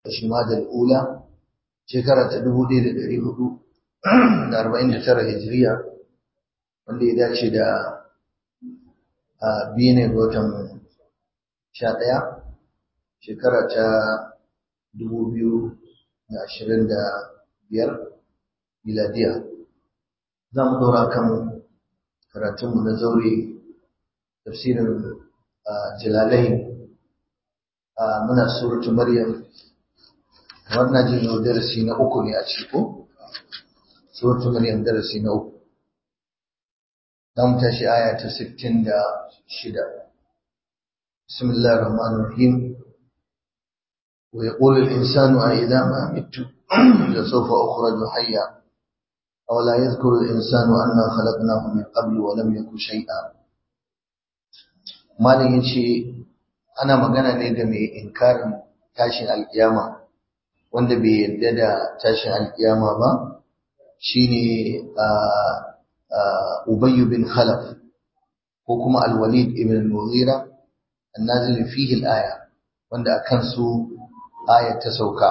Shumada al'ula shekara ta 1449 hijiriya wanda ya dace da biyu ne ga watan 11 shekara ta 2025 miladiya za mu daura kan karatunmu na zaure tafsirin jalalai muna suratu maryam wannan jin yau darasi na uku ne a ciko suratu maryam darasi na uku za mu tashi aya ta sittin da shida bismillahir rahmanir rahim wa yaqulu al-insanu a idza ma mitu la sawfa ukhraju hayya aw la yadhkuru al-insanu anna khalaqnahu min qablu wa lam yakun shay'a malin yace ana magana ne ga mai inkarin tashin alkiyama wanda bai yarda da tashin alkiyama ba shine Ubay bin Khalaf ko kuma Al-Walid ibn al-Mughira annazil fihi al-aya wanda akan su ayat ta sauka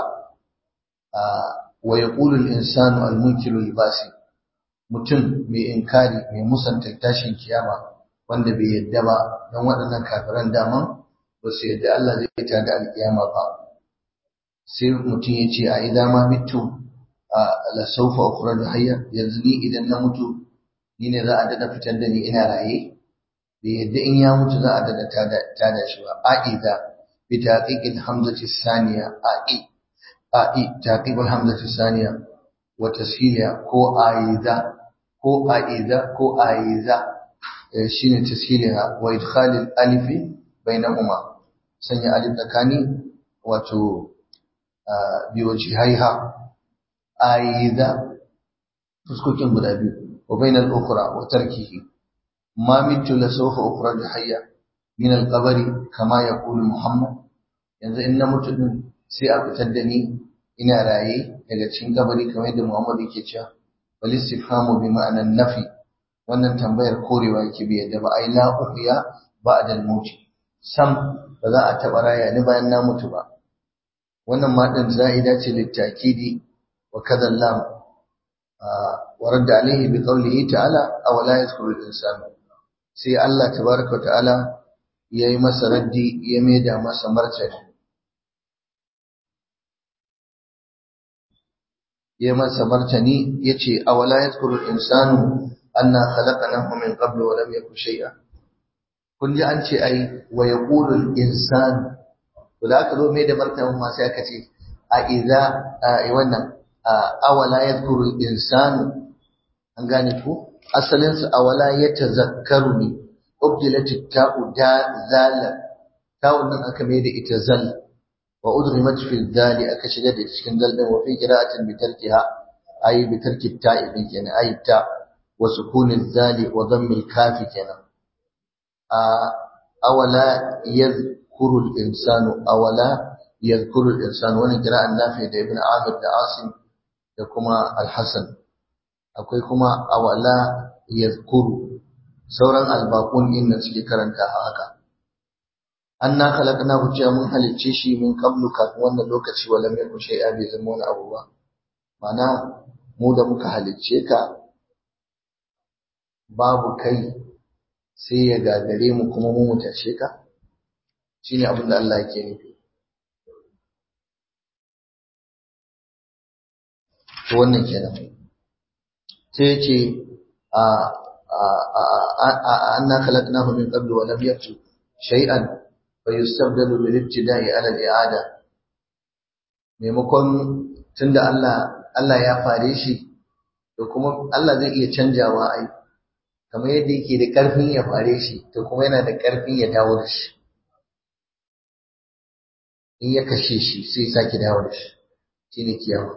wa yaqulu al-insanu al-munkiru libasi mutum mai inkari mai musanta tashin kiyama wanda bai yarda ba dan waɗannan kafiran daman ba su yarda Allah zai tada alkiyama ba sai mutum ya ce a idan ma mitu a lasaufa ukurar da hayya yanzu ni idan na mutu ni ne za a dada fitar da ni ina raye da yadda in ya mutu za a dada tada shi ba a'iza bi taqiqil hamzati saniya a'i a'i taqiqil hamzati saniya wa tashiya ko a'iza ko a'iza ko a'iza shine tashiya wa idkhalil alif bainahuma sanya alif tsakani wato biwajihaiha aiza fuskokin guda biyu wa bainal ukhra wa tarkihi ma mitu la sawfa ukhraj hayya min al qabri kama yaqulu muhammad yanzu in na mutu din sai a fitar da ni ina raye daga cikin kabari kamar yadda muhammad yake cewa wal istifhamu bi ma'anan nafi wannan tambayar korewa yake bi yadda ba ai la uhya ba'da al maut sam ba za a taba raya ni bayan na mutu ba wannan ma din za'ida ce littakidi wa kadha lam wa radda alayhi bi qawlihi ta'ala aw la yadhkuru al-insan sai Allah tabaaraka ta'ala yayi masa raddi ya maida masa martani ya masa martani yace aw la yadhkuru al-insanu anna khalaqnahu min qablu wa lam yakun shay'a kun ji an ce ai wa yaqulu al-insanu to da aka zo mai da martanin ma sai aka ce a idza wannan awala yadhkuru al-insanu an gane ko asalin su awala yatazakkaru ne ubdilat ta'u da zala ta'u nan aka mai da ita zal wa udrimat fi dali aka shiga da cikin dal din wa fi qira'atin bi tarkiha ay bi tarki ta'i din kenan ay ta wa sukun zali wa dhamm al-kafi kenan awala yadhkuru يذكر الإنسان أولا يذكر الإنسان وانا قراءة النافع ده ابن عامر ده عاصم ده كما الحسن أكوي كما أولا يذكر سورا الباقون إن سكي كرنتا هكا أنا خلقناه جاء من هل التشي من قبل كفوانا لوكتش ولم يكن شيئا بزمون أبوا معنى مودا muka halicce ka babu kai sai ya gagare mu kuma mu mutashe ka shi ne abin da Allah yake nufi. To wannan kenan. Sai ya ce, an na khalaqnahu min qablu wa lam yaktu shay'an fa yustabdalu bil ibtida'i ala al i'ada maimakon tunda Allah Allah ya fare shi to kuma Allah zai iya canjawa ai kamar yadda yake da karfin ya fare shi to kuma yana da karfin ya dawo da shi in ya kashe shi sai sake dawo da shi shine kiyama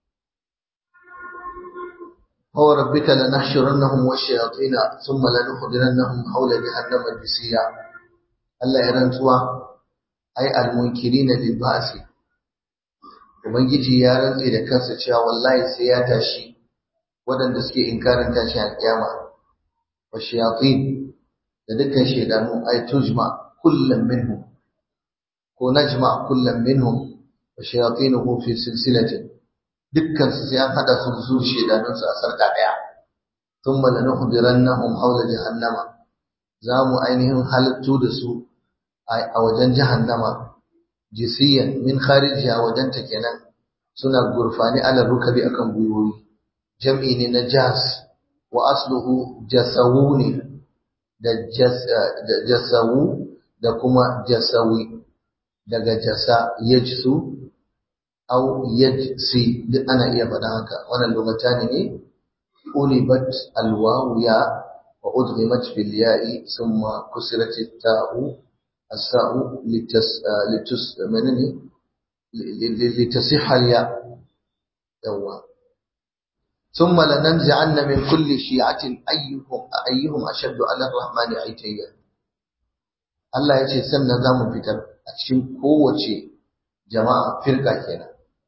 هو ربك لنحشرنهم والشياطين ثم لنحضرنهم حول جهنم جثيا Allah ya rantsuwa ai almunkirina lil ba'si ubangiji ya rantse da kansa cewa wallahi sai ya tashi waɗanda suke inkarin tashi alƙiyama wa shayatin da dukkan shaydanu ay tujma kullum minhum ko najma kullum minhum wa shayatinuhu fi silsilatin dukkan su sai an hada su su shedanun su a sarka daya thumma lanuhdirannahum hawla jahannama za mu ainihin halittu da su a wajen jahannama jisiyan min kharijiya wajen ta kenan suna gurfani ala rukabi akan gwiwoyi jam'i ne na jas wa asluhu jasawu ne da jasawu da kuma jasawi daga jasa yajsu au yajsi duk ana iya faɗa haka wannan lugatani ne ulibat alwawu ya wa udghimat bil ya'i thumma kusirat at-ta'u as-sa'u litas litus manani litasihha al-ya yawa ثم لننزعن من كل شيعة أيهم أيهم أشد على الرحمن عتيا Allah ya ce sannan za mu fitar a cikin kowace jama'a firka kenan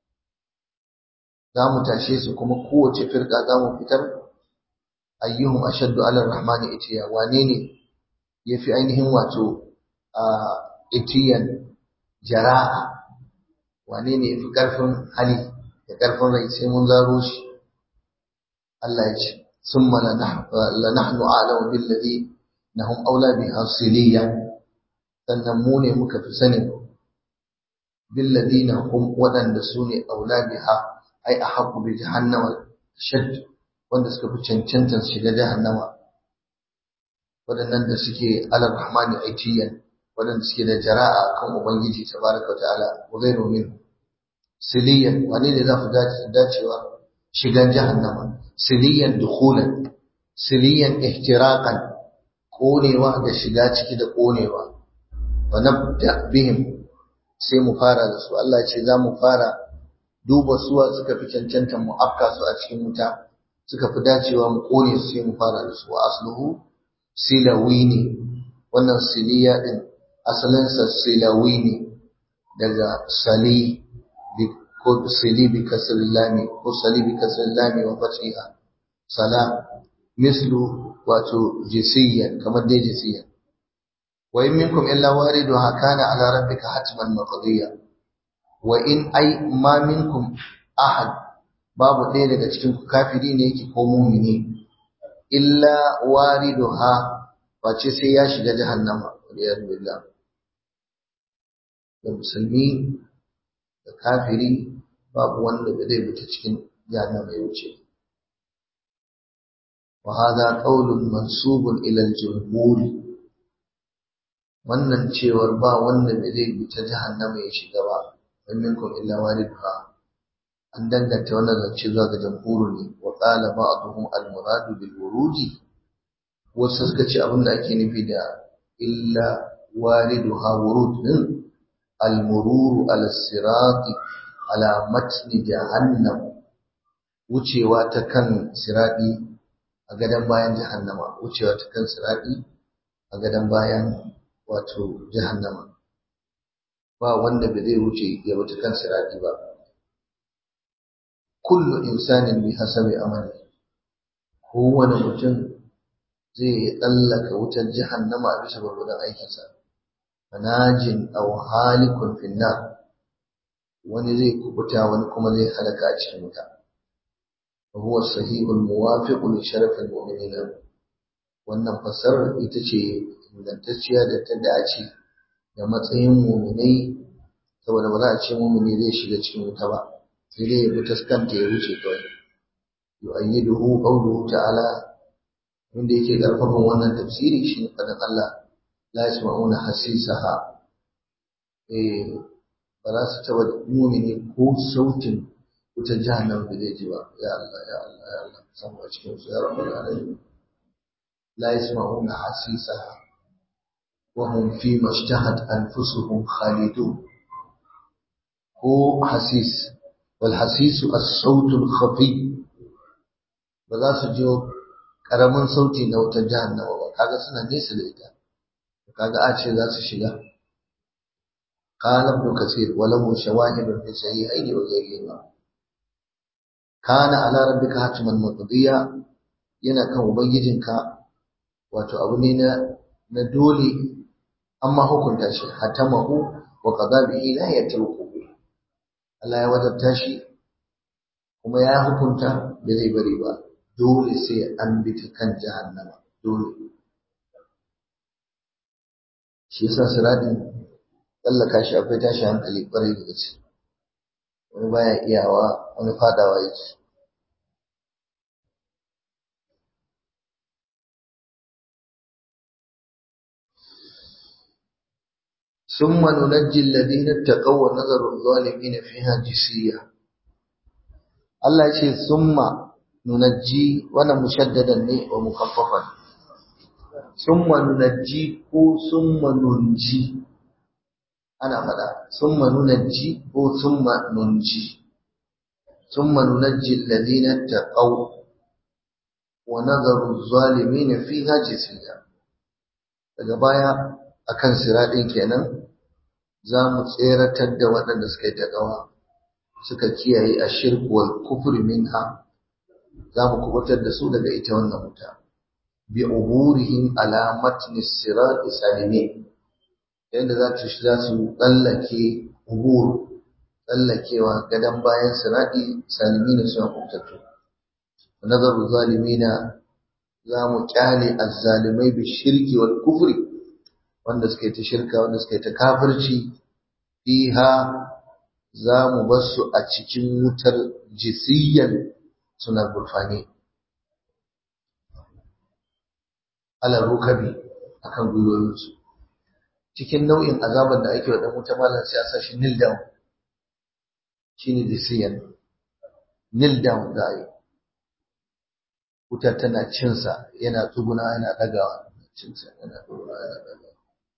za mu tashe su kuma kowace firka za mu fitar ayyuhum ashaddu ala rahmani itiya wane ne yafi ainihin wato a itiyan jara'a wane ne yafi karfin hali da karfin rai sai mun zaro shi Allah ya ce summa la nahnu a'lamu bil ladhi nahum aula biha siliya sannan mu ne muka fi sanin bil ladina hum wadanda su ne aula biha ai ahqqu bi jahannama shadd wanda suka fi cancantar shiga jahannama waɗannan da suke alar rahmani aitiyan waɗanda suke da jara'a kan ubangiji tabaraka wa ta'ala wa ghayru min siliyan wani ne za ku dacewa shigan jahannama siliyan dukhulan siliyan ihtiraqan konewa da shiga ciki da konewa wa nabda bihim sai mu fara da su Allah ce za mu fara duba suwa suka fi cancantar mu afka su a cikin wuta suka fi dacewa mu kone su sai mu fara da su wa asluhu silawi ne wannan siliya din asalinsa silawi ne daga sali ko sili bi kasr lami ko sali bi kasr lami wa fatiha sala mislu wato jisiyan kamar dai jisiyan wa in minkum illa wariduha kana ala rabbika hatman maqdiya wa in ai ma minkum ahad babu ɗaya daga cikin kafiri ne yake ko mumini illa wariduha face sai ya shiga jahannama waliyar billah da musulmi da kafiri babu wanda ba zai fita cikin jahannama ya wuce wa hada qaulun mansubun ila al-jumhur wannan cewar ba wanda ba zai fita jahannama ya shiga ba in minkum illa wariduha an danganta wannan zance zuwa ga jamhuru ne wa qala ba'dhum al-muradu bil wuruji wasu suka ce abin da ake nufi da illa wariduha wurud din al-mururu ala sirati ala matni jahannam wucewa ta kan siradi a gadan bayan jahannama wucewa ta kan siradi a gadan bayan wato jahannama ba wanda ba zai wuce ya wuce kan siradi ba kullu insanin bi hasabi amali kowane mutum zai tsallaka wutar jahannama a bisa gwargwadon aikinsa fanajin aw halikun finnar wani zai kubuta wani kuma zai halaka a cikin wuta wa huwa sahihul muwafiqu li sharafil mu'minina wannan fasarar ita ce ingantacciya da ta dace da matsayin mu'minai saboda ba za a ce mu'mini zai shiga cikin wuta ba sai dai ya bi taskanta ya wuce kawai yu'ayyiduhu qawluhu ta'ala wanda yake karfafan wannan tafsiri shine fadan Allah la yasma'una hasisaha eh ba za su taba mu'mini ko sautin wutar jahannam da zai ji ba ya Allah ya Allah ya Allah samu a cikin su ya rabbal alamin la yasma'una hasisaha wa hum fi mashtahat anfusuhum khalidun ko hasis والحسيس الصوت الخفي ba za su jiyo ƙaramin sauti na wutar jahannama ba kaga suna nesa da ita kaga a ce za su shiga qala ibn kathir wa lahu shawahid fi sahihayn wa ghayrihima kana ala rabbika hatman maqdiya yana kan ubangijinka wato abu ne na na dole amma hukunta shi hatamahu wa qada bihi la yatruku Allah ya wajabta shi kuma ya hukunta da zai bari ba dole sai an bi ta kan jahannama dole shi yasa siradin tsallaka shi akwai tashi hankali kwarai da gaske wani baya iyawa wani fadawa yake ثم ننجي الذين اتقوا ونذر الظالمين فيها جسيا Allah ce summa nunajji wannan mushaddadan ne wa mukaffafan summa nunajji ko summa nunji ana fada summa nunajji ko summa nunji summa nunajji alladhina taqaw wa nadharu adh-dhalimin fiha jisiya daga baya akan siradin kenan za mu tseratar da waɗanda suka yi taƙawa suka kiyaye a shirku wal kufri minha za mu kubutar da su daga ita wannan wuta bi uburihim ala matni sirat salimi yadda za ta za su tsallake ubur tsallakewa gadon bayan sirati salimi na suna kubutattu nazaru zalimina za mu kyale azzalimai bi shirki wal kufri wanda suka yi ta shirka wanda suka yi ta kafirci fiha za mu bar su a cikin wutar jisiyan suna gurfani ala rukabi akan gwiwoyinsu cikin nau'in azaban da ake wa dan wuta malam sai a sa shi nil down shine jisiyan nil down da ai wutar tana cinsa yana tsuguna yana dagawa cinsa yana tsuguna yana dagawa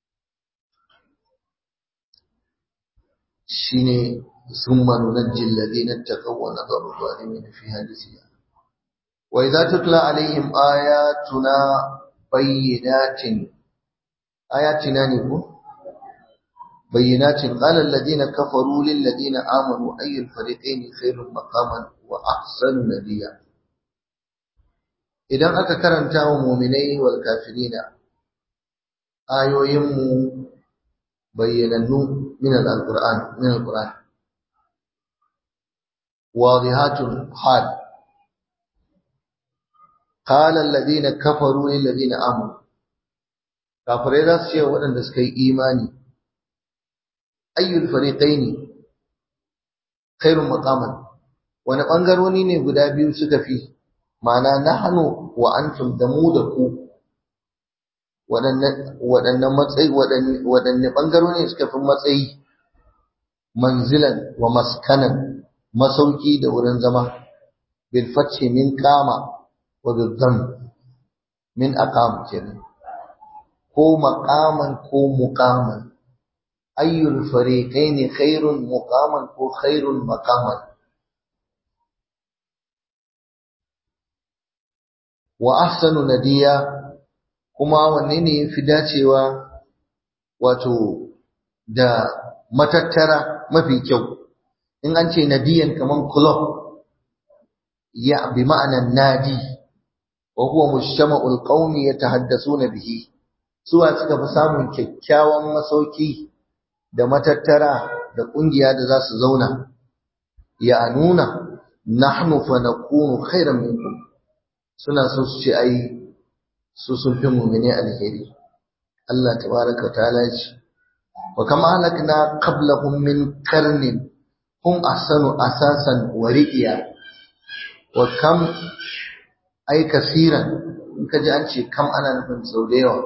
shine summa nunajji alladhina taqaw wa nadharu adh-dhalimin fiha jithiya wa idza tutla alaihim ayatuna bayyinatin ayatina ne ko bayyinatin qala alladhina kafaru lil ladina amanu ayyul fariqayn khairun maqaman wa ahsanu nadiya idan aka karanta wa mu'minai wal kafirina ayoyinmu bayyanannu من القرآن من القرآن واضحات حال قال الذين كفروا للذين آمنوا kafirai za su ce waɗanda suka yi imani ayyul fariqaini khairun maqaman wani ɓangaroni ne guda biyu suka fi ma'ana nahnu wa antum da mu da ku waɗannan matsayi waɗanne ɓangarori suka fi matsayi manzilan wa maskanan masauki da wurin zama bil fathi min kama wa bil dham min aqam kenan ko maqaman ko muqaman ayyul fariqaini khairun muqaman ko khairun maqaman wa ahsanu nadiya kuma wanne ne yafi dacewa wato da matattara mafi kyau in an ce nadiyan kaman club ya bi ma'anan nadi wa huwa mujtama'ul qaumi yatahaddasuna bihi suwa suka fi samun kyakkyawan masauki da matattara da kungiya da za su zauna ya nuna nahnu fa nakunu khairan minkum suna so su ce ai su sun fi mu'mini alheri Allah tabaraka wa ta'ala ya ce wa kama halakna qablahum min qarnin hum ahsanu asasan wa ri'iya wa kam ai kasiran in ka ji an ce kam ana nufin sau da yawa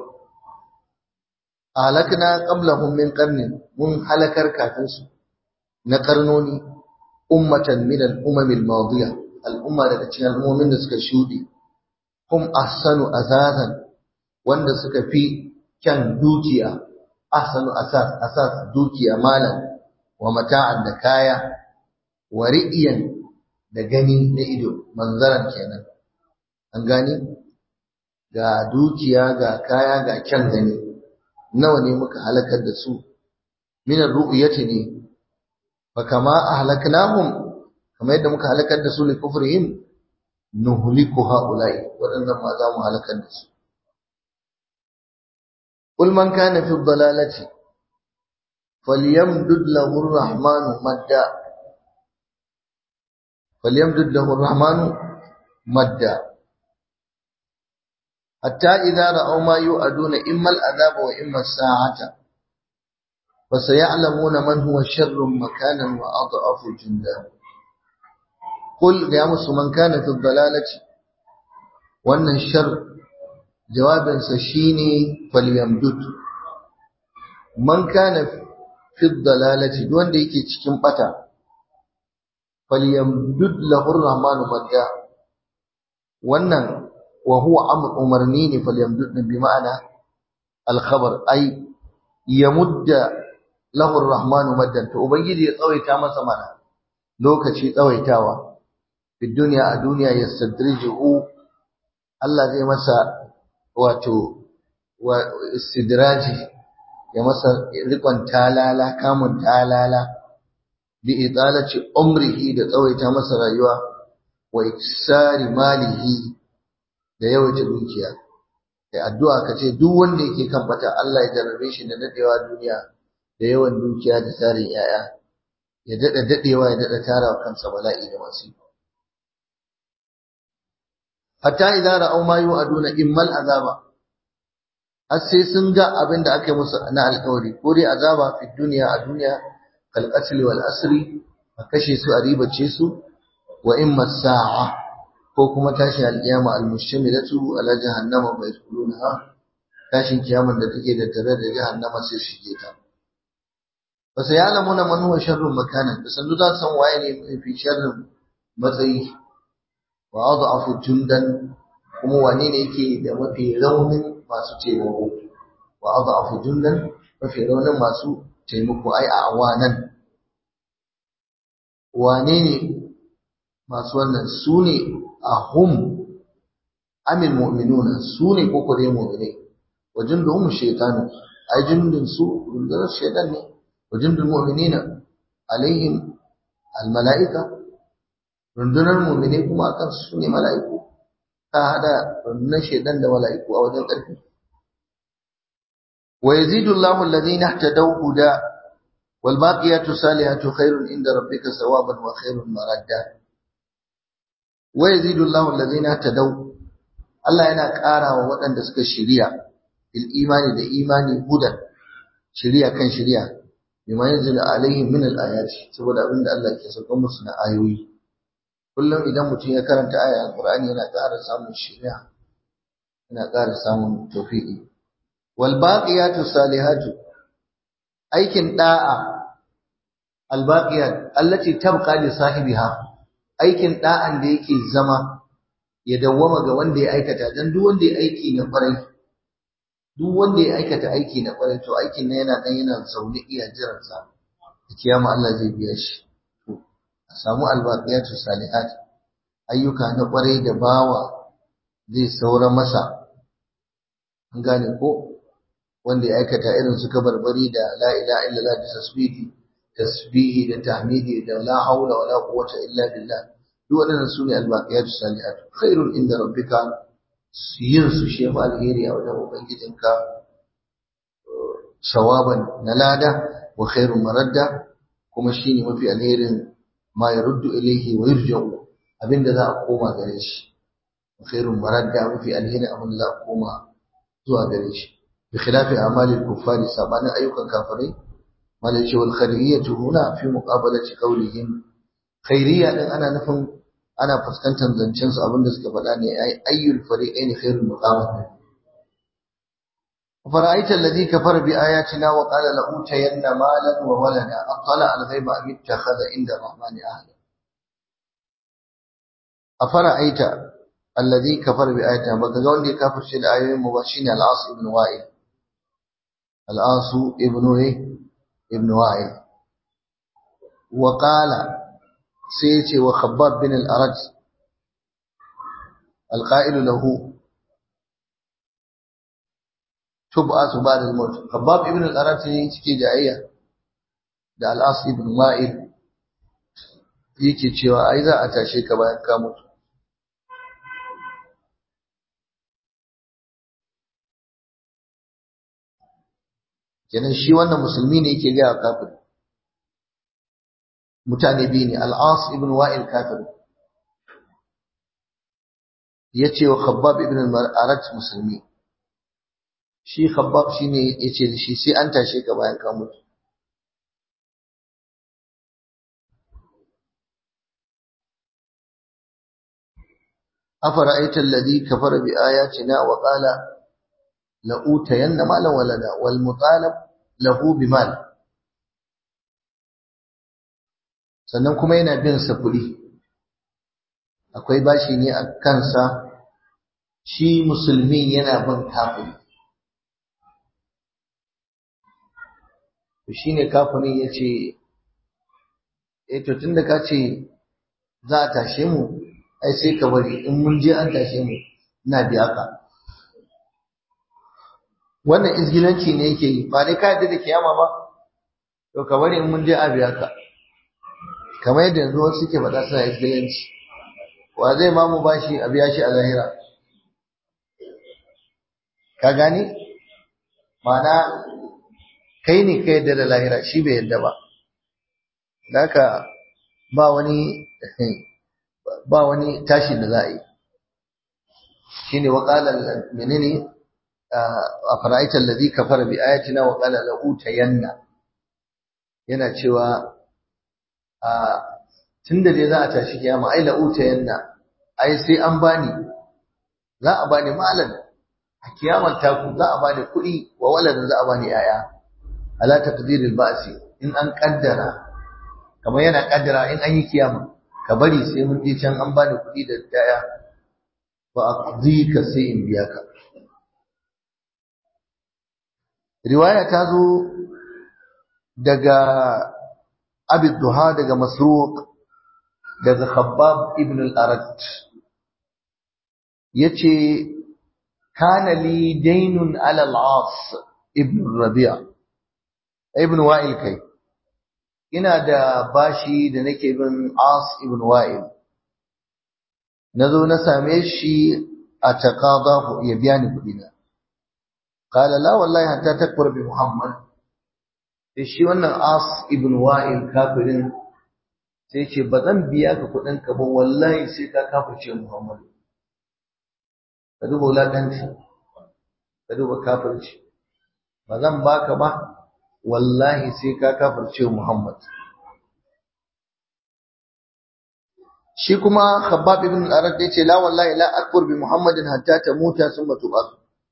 halakna qablahum min qarnin mun halakar kafin su na karnoni ummatan min al-umam al-madiya al-umma daga cikin al'ummomin da suka shuɗe hum ahsanu azazan wanda suka fi kyan dukiya ahsanu asas asas dukiya malan wa mata'an da kaya wa ri'iyan da gani na ido manzaran kenan an gani ga dukiya ga kaya ga kyan gani nawa ne muka halakar da su min ar-ru'yati ne fa kama ahlaknahum kamar yadda muka halakar da su li kufrihim nuhliku haula'i wadannan ma za mu halakar da su قل من كان في الضلالة فليمدد له الرحمن مدا falyamdud lahu ar-rahmanu madda hatta idza ra'aw ma yu'aduna imma al-adhaba wa imma as-sa'ata فسيعلمون من هو شر مكانا وأضعف جندا قل يا من كان في الضلالة وأن الشر جواب سشيني فليمدد من كان في الضلالة دون ديكي cikin bata falyamdud lahu ar-rahman madda wannan wa huwa amr umarni ne falyamdud bi ma'ana al-khabar ay yamudda lahu ar-rahman maddan to ubangiji ya tsawaita masa mana lokaci tsawaitawa fi dunya a duniya yastadrijuhu Allah zai masa wato wa istidraji ya masa rikon talala kamun talala bi idalati umrihi da tsawaita masa rayuwa wa iksari malihi da yawaita dukiya kai addu'a kace duk wanda yake kan bata Allah ya jarrabe shi da dadewa duniya da yawan dukiya da tarin yaya ya dada dadewa ya dada tara kansa bala'i da masu hatta idza ra'aw ma yu'aduna immal azaba har sai sun ga abin da aka yi musu na alƙawari ko dai azaba fi duniya a duniya kal qatl wal asri a kashe su a ribace su wa imma sa'a ko kuma tashi alƙiyama al mushamilatu ala jahannama wa yadkhulunaha tashin kiyaman da take da tare da jahannama sai su shige ta fa sayalamuna man huwa sharrun makanan da sandu za san waye ne fi sharrin matsayi wa adhafu jundan kuma wane ne yake da mafi raunin masu taimako wa adhafu jundan mafi raunin masu taimako ai a awanan wane ne masu wannan su ne a hum amin mu'minuna su ne koko dai mu'minai wa junduhum shaytanu ai jundun su rundunar shaytan ne wa jundul mu'minina alaihim al-mala'ika rundunar mu'minai kuma akan su ne mala'iku ta hada rundunar shaytan da mala'iku a wajen ƙarfi wa yazidu Allahu alladhina ihtadaw huda wal baqiyatu salihatu khairun inda rabbika thawaban wa khairun maradda wa yazidu Allahu alladhina ihtadaw Allah yana ƙara wa waɗanda suka shirya bil imani da imani hudan shirya kan shirya bima yanzilu alaihim min al ayati saboda abinda Allah ke sauka musu na ayoyi kullum idan mutum ya karanta aya alqur'ani yana ƙara samun shirya yana ƙara samun tawfiqi wal baqiyatu salihatu aikin da'a al baqiyat allati tabqa li sahibiha aikin da'an da yake zama ya dawwama ga wanda ya aikata dan duk wanda ya aiki na kwarai duk wanda ya aikata aiki na kwarai to aikin nan yana dan yana zaune iya jiran sa da kiyama Allah zai biya shi to a samu albaqiyatu salihat ayyuka na kwarai da bawa zai saura masa an gane ko wanda ya aikata irin su kabarbari da la ilaha illallah da tasbihi tasbihi da tahmidi da la haula wala quwwata illa billah duk waɗannan su ne albaqiyatu salihatu khairun inda rabbika yin su shi fa alheri a wajen ubangijinka sawaban na lada wa khairun maradda kuma shine mafi alherin ma yaruddu ilayhi wa yurja'u abinda za a koma gare shi wa khairun maradda mafi alherin abin da za a koma zuwa gare shi bi khilafi amalil kuffari sabanin ayyukan kafirai malai ce wal khairiyatu huna fi muqabalati qawlihim khairiyya din ana nufin ana fuskantar zancen su abinda suka faɗa ne ai ayyul fariqain khairul muqamat فرأيت الذي كفر بآياتنا وقال لأوتين مالا وولدا أطلع الغيب أم اتخذ عند الرحمن أهلا أفرأيت الذي كفر بآياتنا بقول لي كافر شيء الآية مباشرين العاص ابن وائل العاص ابن إيه ابن وائل وقال سيتي وخباب بن الأرج القائل له تبعث بعد الموت خباب ابن الأرج يشكي جاية da al'as ibn ma'il yake cewa ai za a tashe ka bayan ka mutu kenan shi wannan musulmi ne yake ga kafir mutane biyu ne al'as ibn wa'il kafir ya ce wa khabbab ibn al-arat musulmi shi khabbab shine yace da shi sai an tashe ka bayan ka mutu أفرأيت الذي كفر بآياتنا وقال لأوتين مالا ولدا والمطالب له بمال sannan kuma yana bin sa kuɗi akwai bashi ne a kansa shi musulmi yana bin kafiri shi ne kafirin ya ce e to tun da ka ce za a tashe mu ai sai ka bari in mun je an tashe mu ina biya ka wannan izgilanci ne yake yi ba dai ka yadda da kiyama ba to ka bari in mun je a biya ka kamar yadda yanzu wasu suke faɗa suna izgilanci wa zai ma mu bashi a biya shi a zahira ka gani ma'ana kai ne ka yadda da lahira shi bai yadda ba haka ba wani ba wani tashi da za a yi shi ne waƙalar menene a fara'aitar da zai kafara bi ayatina waƙalar la'utayenna yana cewa a tun da dai za a tashi kiyama ai la'utayenna ai sai an bani za a bani malam a kiyamar taku za a bani kuɗi wa waladin za a bani yaya ala taqdiril ba'si in an kaddara kamar yana kaddara in an yi kiyama ka bari sai mun je can an bani kuɗi da daya fa aqdika sai in biya ka riwaya ta zo daga abi duha daga masruq daga khabbab ibn al-arat yace kana li daynun ala al-as ibn rabi' ibn wa'il kai ina da bashi da nake bin As ibn Wa'il nazo na same shi a taqadahu ya biya ni kudi na qala la wallahi hatta takfur bi Muhammad sai shi wannan As ibn Wa'il kafirin sai ce ba zan biya ka kudin ka ba wallahi sai ka kafirce Muhammad ka duba wulakanci ka duba kafirci ba zan baka ba wallahi sai ka kafirce Muhammad shi kuma Khabbab ibn al-Arad yace la wallahi la akfur bi Muhammadin hatta tamuta thumma tub'ath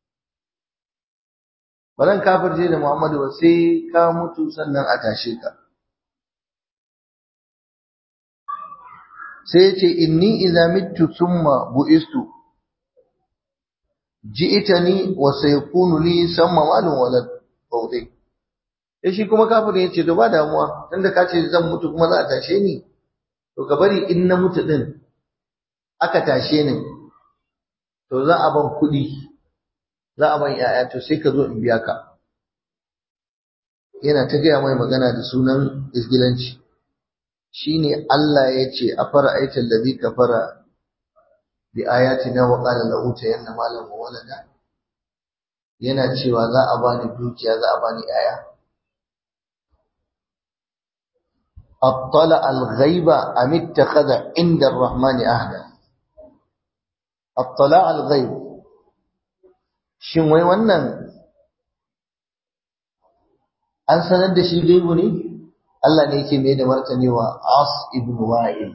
balan kafirce da Muhammadu ba sai ka mutu sannan a tashe ka sai yace inni idza mittu thumma bu'istu ji'tani wa sayakunu li samma malun walad fawdi sai shi kuma kafirin yace to ba damuwa tunda ka ce zan mutu kuma za a tashe ni to ka bari in na mutu din aka tashe ni to za a ban kuɗi za a ban yaya to sai ka zo in biya ka yana ta gaya mai magana da sunan isgilanci shine Allah ya ce a fara aikin da zai kafara bi ayatina wa qala la utayanna malan wa walada yana cewa za a bani dukiya za a bani yaya اطلع الغيب ام اتخذ عند الرحمن عهدا اطلع الغيب shin wai wannan an sanar da shi gaibu ne Allah ne yake mai da martani wa As ibn Wa'il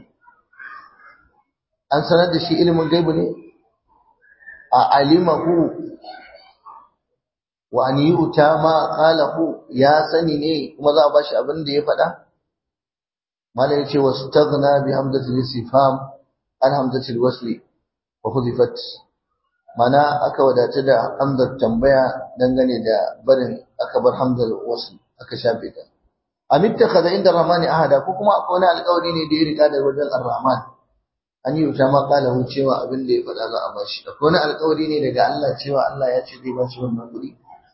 an sanar da shi ilimin gaibu ne a alimahu wa an yu'ta ma qalahu ya sani ne kuma za a bashi abin da ya faɗa malam yace wastaghna bi hamzatil istifham an hamzatil wasli wa hudifat mana aka wadata da hamzar tambaya dangane da barin aka bar hamzar wasl aka shafe ta am ittakhadha inda rahmani ahada ko kuma akwai wani alƙawari ne da ya riga da wajen ar-rahman an yi wuta ma kala cewa abin da ya faɗa za a bashi akwai wani alƙawari ne daga Allah cewa Allah ya ce zai bashi wannan kuɗi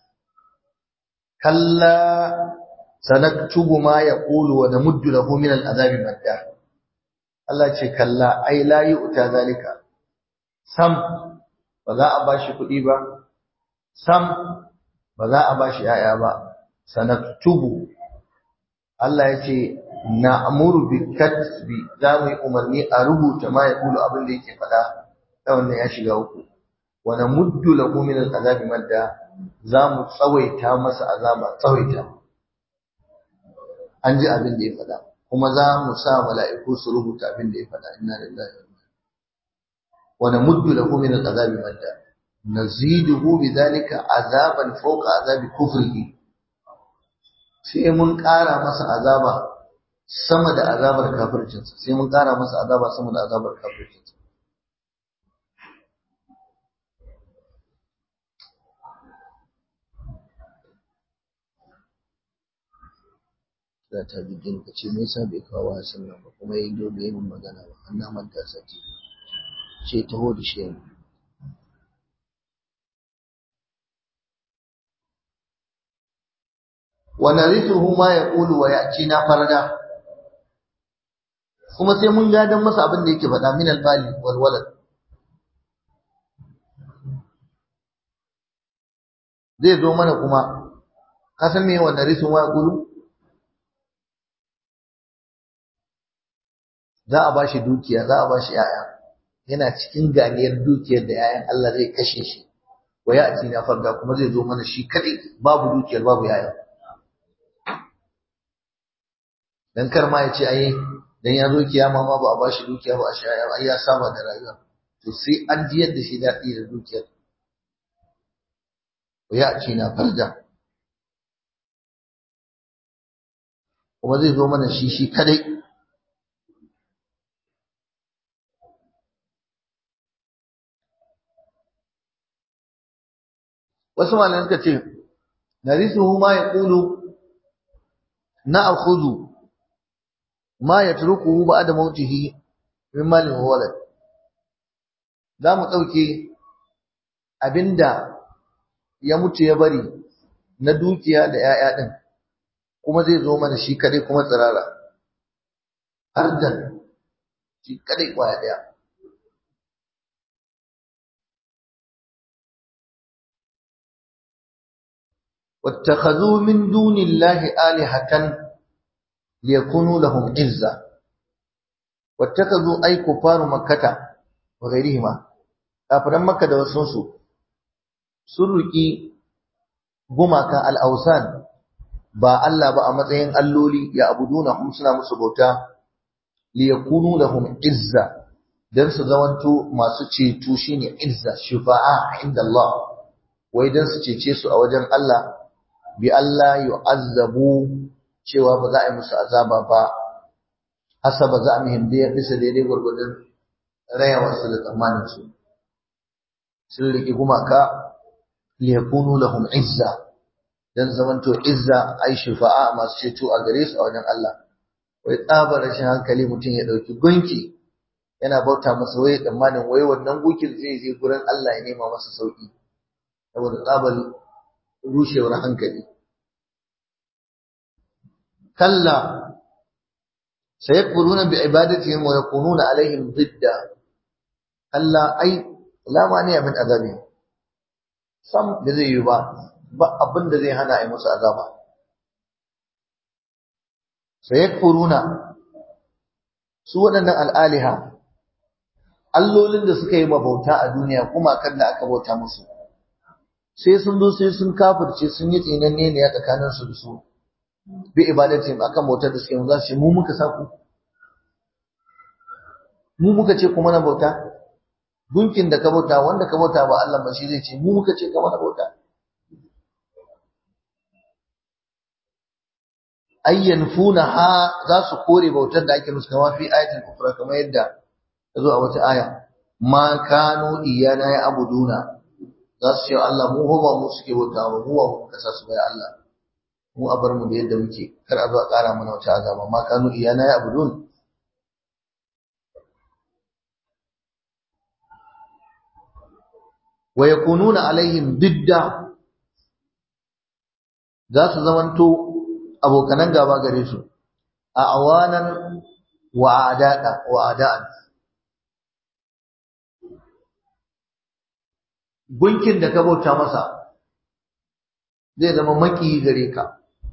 kalla sanaktubu ma yaqulu wa namuddu lahu min al'azabi madda Allah ce kalla ai la yu'ta zalika sam ba za a bashi kuɗi ba sam ba za a bashi yaya ba sanaktubu Allah ya ce na'muru bi katbi za mu yi umarni a rubuta ma yaqulu abin da yake faɗa ta wannan ya shiga uku wa namuddu lahu min al'azabi madda za mu tsawaita masa azaba tsawaita an ji abin da ya faɗa kuma za mu sa mala'iku su rubuta abin da ya faɗa inna lillahi wa inna wa namuddu lahu min al'azabi madda naziduhu bidhalika azaban fawqa azabi kufrihi sai mun ƙara masa azaba sama da azabar kafircinsa sai mun ƙara masa azaba sama da azabar kafircinsa da ta bidin ka ce me yasa bai kawo hasan nan ba kuma yayi dole yayin magana ba an na manta sati ce taho da shi yanzu wa narithuhu ma yaqulu wa ya'tina farada kuma sai mun gadan masa abin da yake faɗa min albali wal walad zai zo mana kuma ka san me wa narithu ma yaqulu za a bashi dukiya za a bashi yaya yana cikin ganiyar dukiyar da yayan Allah zai kashe shi wa ya'tina farda kuma zai zo mana shi kadai babu dukiyar babu yayan dan kar ma ya ce ai dan ya zo kiyama ma ba a bashi dukiya ba a shaya ai ya saba da rayuwa to sai an ji yadda shi daɗi da dukiyar ya ce na farja kuma zai zo mana shi shi kadai wasu malaman suka ce narisuhu ma yaqulu na'khudhu ma yatrukuhu ba'da mautihi min malin wa walad za mu ɗauke abinda ya mutu ya bari na dukiya da ‘ya'ya ɗin kuma zai zo mana shi kadai kuma tsirara ardan shi kadai kwaya ɗaya واتخذوا من دون الله آلهة ليكونوا لهم عزة واتخذوا أي كفار مكة وغيرهما kafiran makka da wasunsu sun riƙi gumaka al'ausan ba Allah ba a matsayin alloli ya abuduna hum suna musu bauta liyakunu lahum izza dan su zamanto masu ceto shine izza shufa'a inda Allah wai dan su cece su a wajen Allah bi Allah yu'azzabu cewa ba za a yi musu azaba ba hasaba za mu hinde ya bisa daidai gwargwadon rayawarsu da tsammanin su sun riƙe gumaka liyakunu lahum izza dan zamanto izza ai shufa'a masu ceto a gare su a wajen Allah wai tsabar rashin hankali mutum ya dauki gunki yana bauta masa wai tsammanin wai wannan gunkin zai je gurin Allah ya nema masa sauki saboda tsabar rushewar hankali kalla sayakfuruna bi ibadatihim wa yakununa alaihim didda kalla ai la mani min azabi sam da zai yi ba ba abin da zai hana a yi musu azaba sayakfuruna su waɗannan al'aliha allolin da suka yi mabauta a duniya kuma kan da aka bauta musu sai sun zo sai sun kafirce sun yi tsinanne ne a tsakanin su da su bi ibadatin akan bautar da suke yi za su ce mu muka sa ku mu muka ce kuma na bauta gunkin da ka bauta wanda ka bauta ba Allah ba shi zai ce mu muka ce ka mana bauta ayyan funa ha za su kore bautar da ake musu kama fi ayatul kufra kamar yadda ta zo a wata aya ma kanu iyana ya abuduna za su ce Allah mu ba mu suke bauta ba mu ba mu kasa su bai Allah mu a bar mu da yadda muke kar a zo a ƙara mana wata azaba ma kanu iyana ya abudun wa yakununa alaihim didda za su zamanto abokanan gaba gare su a awanan wa adada wa adaan gunkin da ka bauta masa zai zama maki gare ka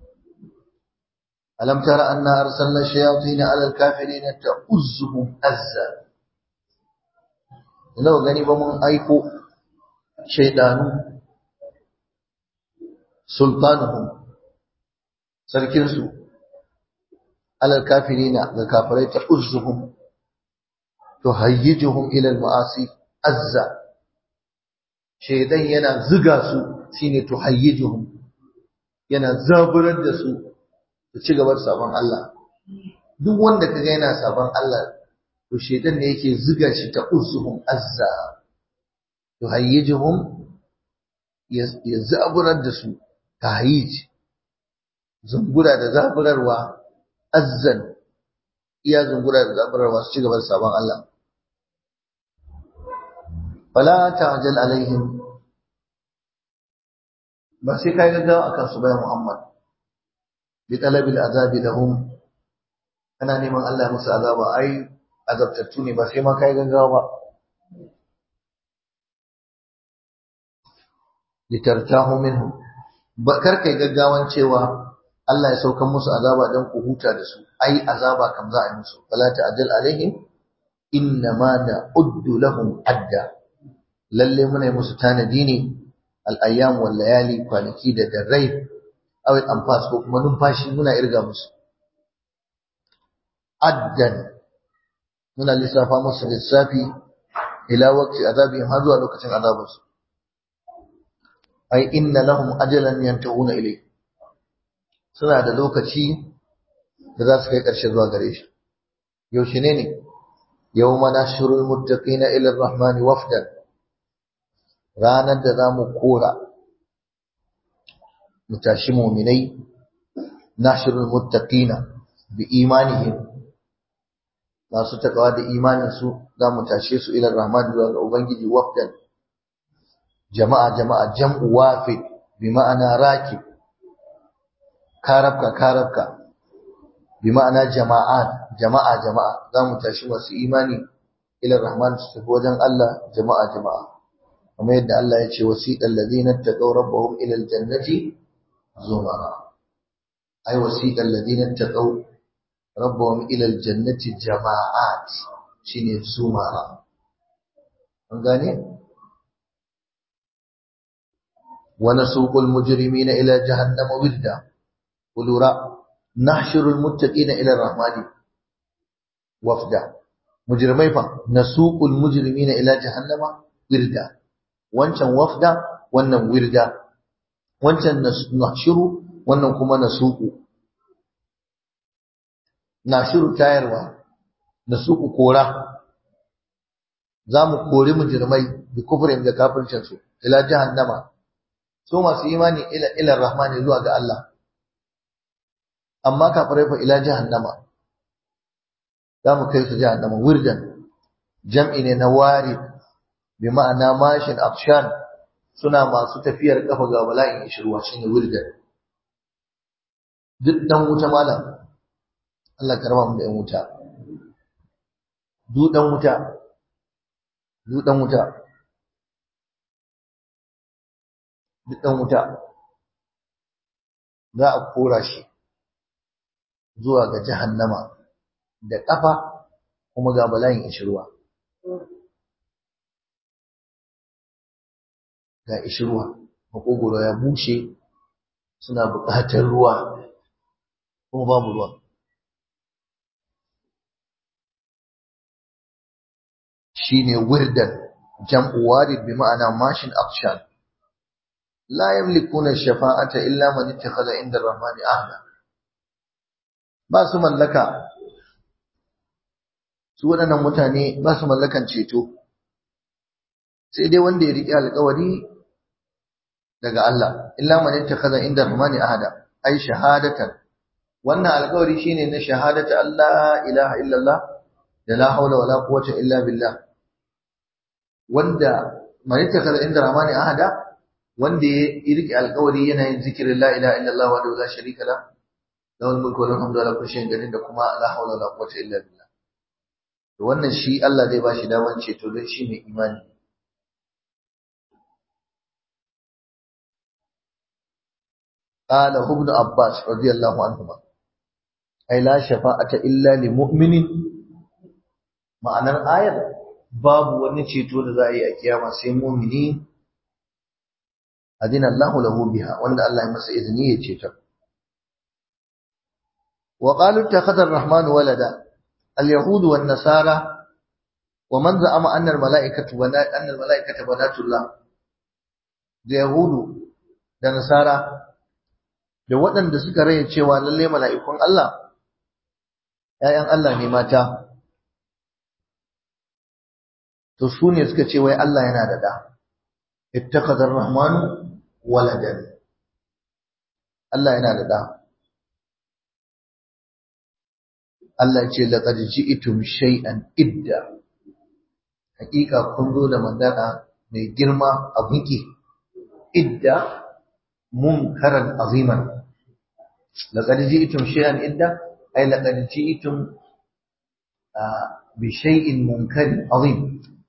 alam tara anna arsalna shayatin ala alkafirin ta'uzzuhum azza nawa gani ba mun aiko shaidanu sultanuhum sarkinsu alal kafirina ga kafirai ta uzzuhum to hayyijuhum ila al-ma'asi azza shaidan yana ziga su shine to hayyijuhum yana zaburar da su su ci gaba da sabon Allah duk wanda kaga yana sabon Allah to shaidan ne yake ziga shi ta uzzuhum azza to hayyijuhum ya zaburar da su tahyij zungura da zaburarwa azzan iya zungura da zaburarwa su ci gaba da sabon Allah fala ta'jal alaihim ba sai kai gaggawa akan su bayan Muhammad bi talabil azabi lahum kana neman Allah ya musu azaba ai azabtattu ne ba sai ma kai gaggawa ba litartahu minhum ba kar kai gaggawan cewa Allah ya saukan musu azaba dan ku huta da su ai azaba kam za a yi musu fala ta'jal alaihim inna ma na'uddu lahum adda lalle muna yi musu tanadi ne al-ayyam wal layali kwanaki da darrai awai anfas ko kuma numfashi muna irga musu addan muna lissafa musu lissafi ila waqti azabi har zuwa lokacin azabarsu ai inna lahum ajalan yantahuna ilay suna da lokaci da za su kai ƙarshe zuwa gare shi yaushe ne ne yawma nashrul muttaqina ila ar-rahmani wafdan ranar da zamu kora mu tashi mu'minai nashrul muttaqina bi imanihim masu takawa da imanin su zamu tashe su ila ar-rahmani zuwa ga ubangiji wafdan jama'a jama'a jam'u wafid bi ma'ana rakib karabka karabka bi ma'ana jama'at jama'a jama'a zamu tashi masu imani ila rahman su tafi wajen Allah jama'a jama'a kamar yadda Allah ya ce wasiqal ladina taqaw rabbahum ila aljannati zumara ay wasiqal ladina taqaw rabbahum ila aljannati jama'at shine zumara an gane ونسوق المجرمين إلى جهنم وردا ولورا نحشر المتقين إلى الرحمن وفدا مجرمي فا نسوق المجرمين إلى جهنم وردا wancan wafda wannan wirda wancan nashiru wannan kuma nasuku nashiru tayarwa nasuku kora za mu kori mujrimai bi kufrin da kafircin su ila jahannama su masu imani ila ila rahmani zuwa ga Allah amma kafirai fa ila jahannama za mu kai su jahannama wirdan jam'i ne na wari bi ma'ana mashin akshan suna masu tafiyar kafa ga bala'in ishirwa shine wirdan duk dan wuta malam Allah karama mu da yan wuta duk dan wuta duk dan wuta duk dan wuta za a kora shi zuwa ga jahannama da ƙafa kuma ga bala'in ishirwa ga ishirwa makogoro ya bushe suna buƙatar ruwa kuma babu ruwa shine wirdan jam'u warid bi ma'ana mashin akshan la yamlikuna shafa'ata illa man ittakhadha inda ar-rahmani ahda ba su mallaka su waɗannan mutane ba su mallakan ceto sai dai wanda ya riƙe alƙawari daga Allah illa man ittakhadha inda rahmani ahada ai shahadatan wannan alƙawari shine na shahadata Allah ilaha illallah da la haula wala quwwata illa billah wanda man ittakhadha inda rahmani ahada wanda ya riƙe alƙawari yana yin zikirin la ilaha illallah wa la sharika la lahul mulku wa lahul hamdu ala kulli shay'in qadir da kuma la haula wala quwwata illa billah to wannan shi Allah zai bashi daman ceto don shi mai imani قال ابن عباس رضي الله عنهما أي لا شفاعة إلا لمؤمن معنى الآية babu wani ceto da za a yi a kiyama sai mumini adina Allahu lahu biha wanda Allah ya masa izini ya ceta wa qalu ittakhadha ar-rahman walada al-yahud wan nasara wa man za'ama anna al-mala'ikatu wa anna al-mala'ikata banatullah da yahudu da nasara da waɗanda suka raye cewa lalle mala'ikun Allah ‘ya'yan Allah ne mata to su ne suka ce wai Allah yana da da ittakhadha ar-rahman waladan Allah yana da da Allah ce laqad ji'tum shay'an idda hakika kun zo da magana mai girma a biki idda munkaran aziman laqad ji'tum shay'an idda ay laqad ji'tum bi shay'in munkarin azim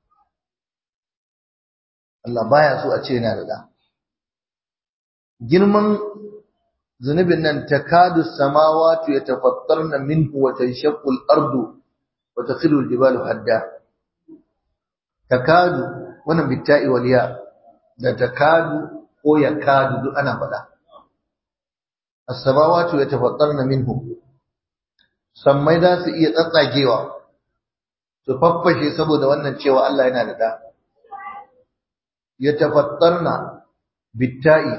Allah baya so a ce yana da da girman zunubin nan takadu samawati yatafattarna minhu wa tanshaqqu al-ardu wa takhiru al-jibalu hadda takadu wannan bitta'i wal ya da takadu ko yakadu duk ana faɗa as-samawati yatafattarna minhu sammai za su iya tsatsagewa su faffashe saboda wannan cewa Allah yana da da yatafattarna bitta'i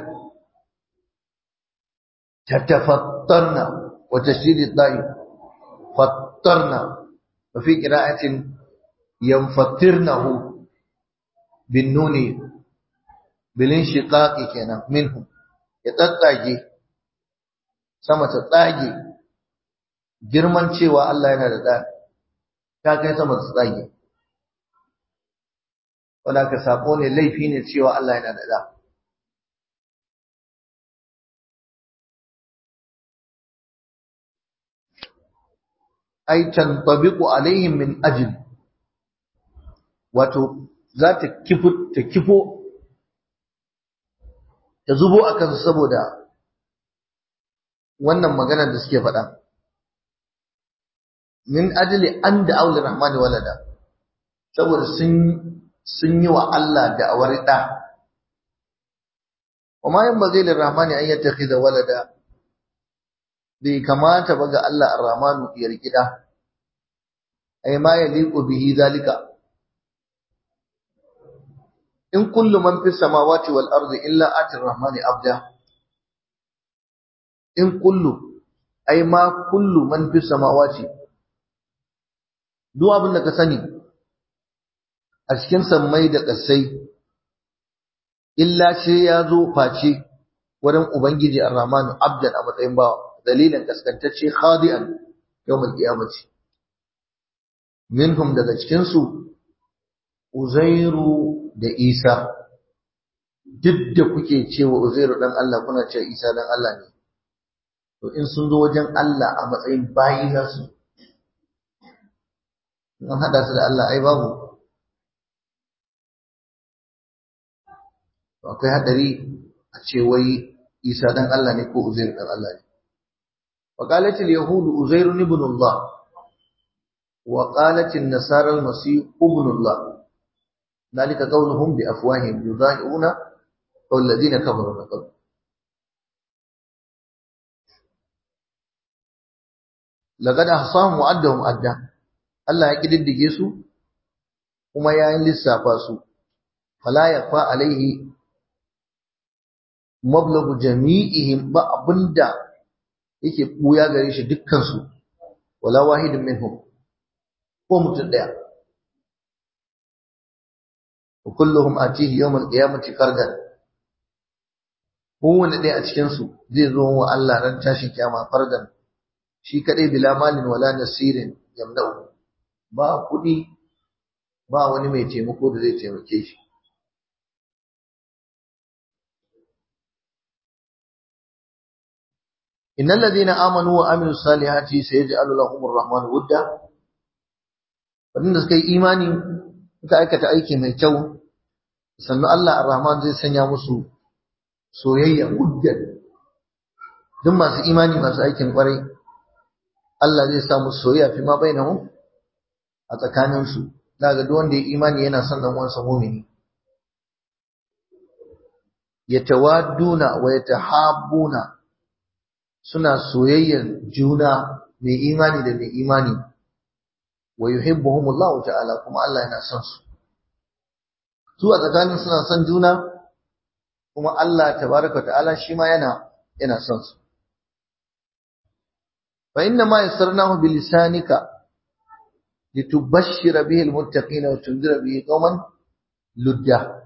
تتفطرن وتشديد الضاء فطرن وفي قراءة ينفطرنه بالنون بالانشقاق كان منهم يتطاجي sama ta tsage girman cewa Allah yana da ɗa ta kai sama ta tsage wanda ka sako ne laifi ne cewa Allah yana da ɗa ai tantabiqu alaihim min ajli wato za ta kifo ta kifo ta zubo akan saboda wannan magana da suke faɗa min ajli an da auli rahmani walada saboda sun sun yi wa Allah da awar da وما ينبغي للرحمن أن يتخذ ولدا bai kamata ba ga Allah Ar-Rahmanu ya rikida ai ma yaliqu bihi zalika in kullu man fis samawati wal ardi illa ati ar-rahmani abda in kullu ai ma kullu man fis samawati duk abin da ka sani a cikin sammai da ƙasai illa ce ya zo face wurin ubangiji ar-rahmanu abdan a matsayin bawa dalilin kaskantacce khadi'an yawmal qiyamati minhum daga cikin su Uzairu da Isa duk da kuke cewa Uzairu dan Allah kuna cewa Isa dan Allah ne to in sun zo wajen Allah a matsayin bayi za su an hada su da Allah ai babu akwai hadari a ce wai Isa dan Allah ne ko Uzairu dan Allah ne وقالت اليهود أزير ابن الله وقالت النصارى المسيح ابن الله ذلك قولهم بأفواههم يضاهئون قول الذين كفروا من قبل لقد أحصاهم وعدهم أدى الله يكد الدقيس وما يعين للسافاس فلا يخفى عليه مبلغ جميعهم بأبندا yake buya gare shi dukkansu wala wahidin minhum ko mutum daya wa kulluhum atihi yawm al-qiyamati fardan kowanne ɗaya a cikin su zai zo wa Allah ran tashin kiyama fardan shi kadai bila malin wala nasirin yamna'u ba kudi ba wani mai taimako da zai taimake shi إن الذين آمنوا وعملوا الصالحات سيجعل لهم الرحمن ودا wadanda suka yi imani suka aikata aiki mai kyau sannan Allah ar-Rahman zai sanya musu soyayya wuddan duk masu imani masu aikin kwarai Allah zai sa musu soyayya fi ma bainahum a tsakanin su daga duk wanda ya imani yana son dan uwansa mu'mini yatawadduna wa yatahabbuna suna soyayyar juna mai imani da mai imani wa yuhibbuhumullahu ta'ala kuma Allah yana son su su a tsakanin suna son juna kuma Allah tabaraka ta'ala shi ma yana yana son su fa inna ma yassarnahu bi lisanika litubashshira bihi almuttaqina wa tunzira bihi qauman ludda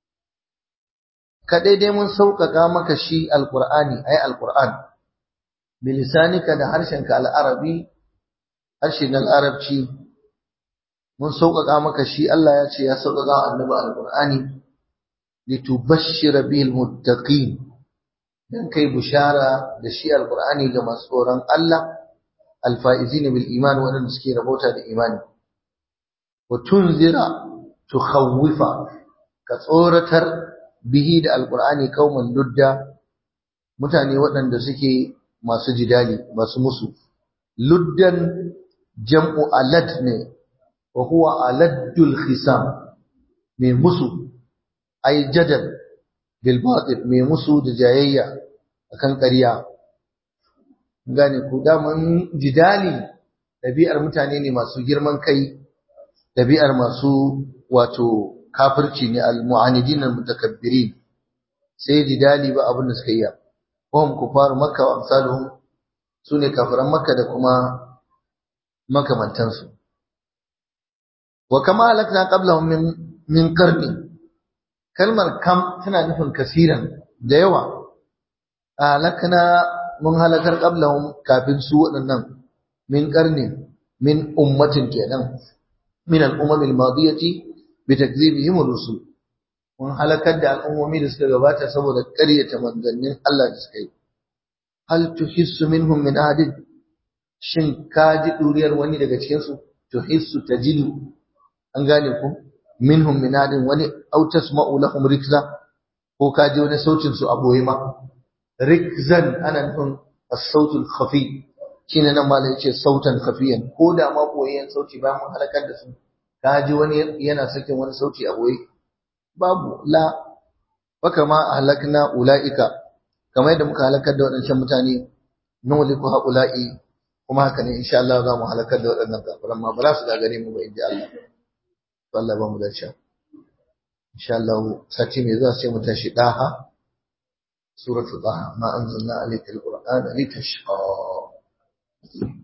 ka daidai mun sauƙaƙa maka shi alqur'ani ay alqur'an bi lisanika da harshenka al'arabi harshen al'arabci mun sauƙaƙa maka shi Allah ya ce ya sauƙaƙa annabi alqur'ani litubashshira bihi almuttaqin dan kai bushara da shi alqur'ani ga masu tsoron Allah alfaizin bil iman wadanda suke rabota da imani wa tunzira tukhawwifa ka tsoratar bihi da alqur'ani kauman ludda mutane waɗanda suke masu jidali masu musu luddan jam'u alad ne wa huwa aladdul khisam mai musu ay jadal bil batil mai musu da jayayya akan ƙarya gane ku daman jidali ɗabi'ar mutane ne masu girman kai ɗabi'ar masu wato kafirci ne al-mu'anidin al-mutakabbirin sai jidali ba abin da suka yi hum kufar makka wa amsaluhum sune kafiran makka da kuma makamantansu wa kama halakna qablahum min min qarni kalmar kam tana nufin kasiran da yawa halakna mun halakar qablahum kafin su waɗannan min qarni min ummatin kenan min al-umam al-madiyati bi takdhibihim ar-rusul mun halakar da al'ummomi da suka gabata saboda ƙaryata manzannin Allah da suka yi hal tuhissu minhum min ahadin shin ka ji duriyar wani daga cikin su tuhissu tajidu an gane ku minhum min ahadin wani aw tasma'u lahum rikza ko ka ji wani sautin su a boye ma rikzan ana nufin as-sautul khafi shine nan malai yace sautan khafiyan ko da ma boyen sauti ba mun halakar da su ka ji wani yana sakin wani sauti a boye babu la baka ma halakna ulaika kamar yadda muka halakar da waɗancan mutane nuliku haula'i kuma haka ne insha Allah za mu halakar da waɗannan kafiran ma ba za su gagare mu ba inji Allah to Allah ba mu da cewa insha Allah sati mai zuwa sai mu tashi daha suratul daha ma anzalna alayka alqur'ana litashqa